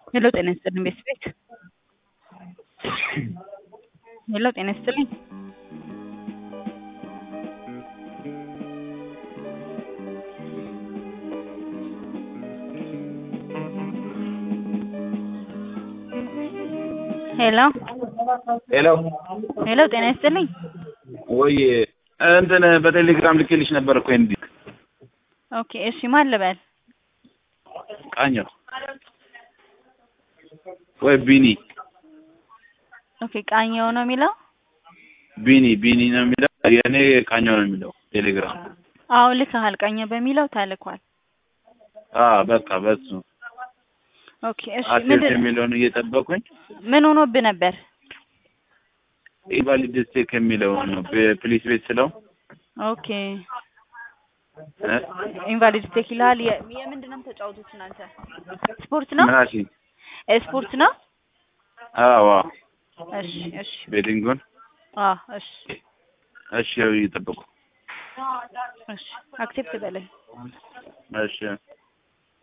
ሄሎ ጤና ይስጥልኝ ቤት ቤት ሄሎ ጤና ይስጥልኝ ሄሎ ሄሎ ሄሎ ጤና ይስጥልኝ ወይ እንትን በቴሌግራም ልኬልሽ ነበር እኮ እንዲ ኦኬ እሺ ማን ልበል ቃኘው ወይ ቢኒ ኦኬ ቃኘው ነው የሚለው ቢኒ ቢኒ ነው የሚለው የእኔ ቃኘው ነው የሚለው ቴሌግራም አዎ ልከሃል ቃኘው በሚለው ተልኳል አ በቃ በሱ ኦኬ እሺ አሴፕት ምንድን የሚለውን እየጠበቁኝ ምን ሆኖብህ ነበር ኢንቫሊድ ስቴክ የሚለው ነው ፕሊስ ቤት ስለው ኦኬ እ? ኢንቫሊድ ስቴክ ይልሃል የ- የምንድን ነው የምትጫወቱት እናንተ ስፖርት ነው ምን አልሽኝ? እ ስፖርት ነው አዎ እሺ እሺ ቤዲንጉን አዎ እሺ እሺ ያው እየጠበቁ እሺ አክሴፕት በለኝ እሺ